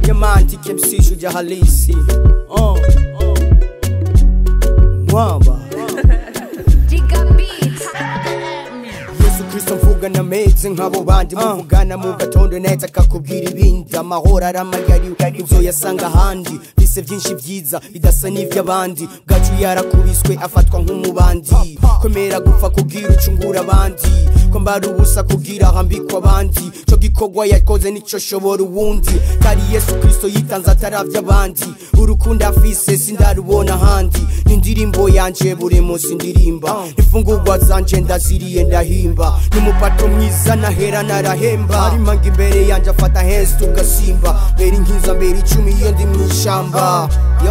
Yamantike MC shujaa halisi uh, uh. Mwamba Giga Beats. Yesu Kristo mvuga nameze nk'abo bandi muvugana mu gatondo neza akakubwira ibindi amahoro aramayari uzoyasanga ahandi bise byinshi byiza bidasa n'iby'abandi bwacu yarakubiswe afatwa nk'umubandi kwemera gupfa kubwira ucungura abandi kwambara ubusa kubwira ahambikwa abandi co gikorwa yakoze nico shobora uwundi kari Yesu Kristo yitanze ataravya abandi urukundo afise sindarubona ahandi n'indirimbo yanje buri munsi ndirimba imfungurwa zanje ndaziriye ndahimba n'umupato mwiza nahera narahemba arimanga imbere yanje afata hesi tugasimba mbere inkinza mbere icumi iyo ndi mw'ishamba yo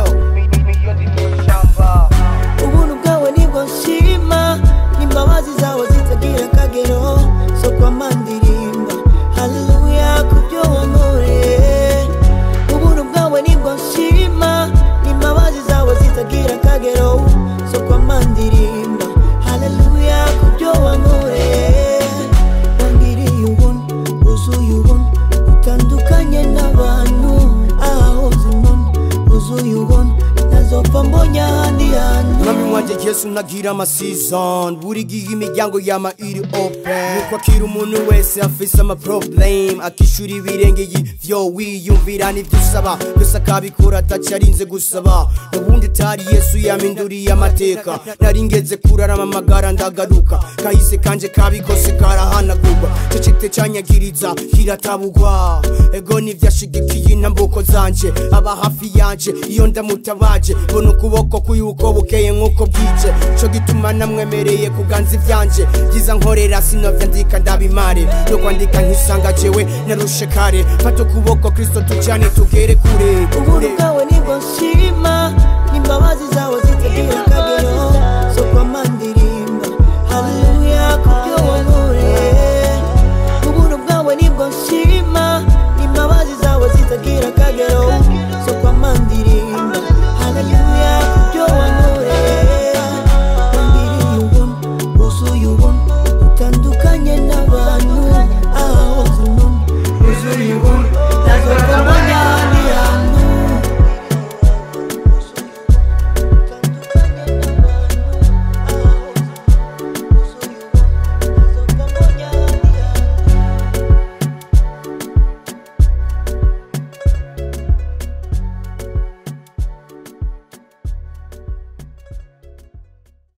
ubuntu bwawe nibwo nshima n'imbabazi zawe zitagira akagero so kwama ndirimba haleluya kubyo wankoreye ubuntu bwawe nibwo nshima n'imbabazi zawe zitagira akagero so kwama ndirimba haleluya kubyo wankoreye wangiriye ubuntu wuzuye ubuntu utandukanye n'abantu ahahoze umuntu wuzuye ubuntu ntazopfa mbonye ahandi hantu mwami wanje yesu nagira amasizon buri gihe imiryango yama iri open nuko akira umuntu wese afise amaproblem akishura ibirenge y'ivyo wiyumvira n'ivyo usaba gusa akabikora ataco arinze gusaba ubundi tari yesu yaminduriye amateka nari ngeze kurarama amagara ndagaruka kahise kanje kabikose karahanagurwa co cite canyagiriza kiratabugwa ego nivyashigikiye intambuko zanje aba hafi yanje iyo ndamutabaje mbona ukuboko kuyuko bukeye nk'uko bwije co gituma namwemereye kuganza ivyanje byiza nkorera sinovya ndika ndabimare no kwandika nkisanga jewe narushe kare fata ukuboko kristo tujane tugere kure ubuntu kure bwawe nibwo nshima n'imbabazi zawe zitagira akagero so kwama ndirimba haleluya kubyo wankoreye ubuntu bwawe nibwo nshima n'imbabazi zawe zitagira akagero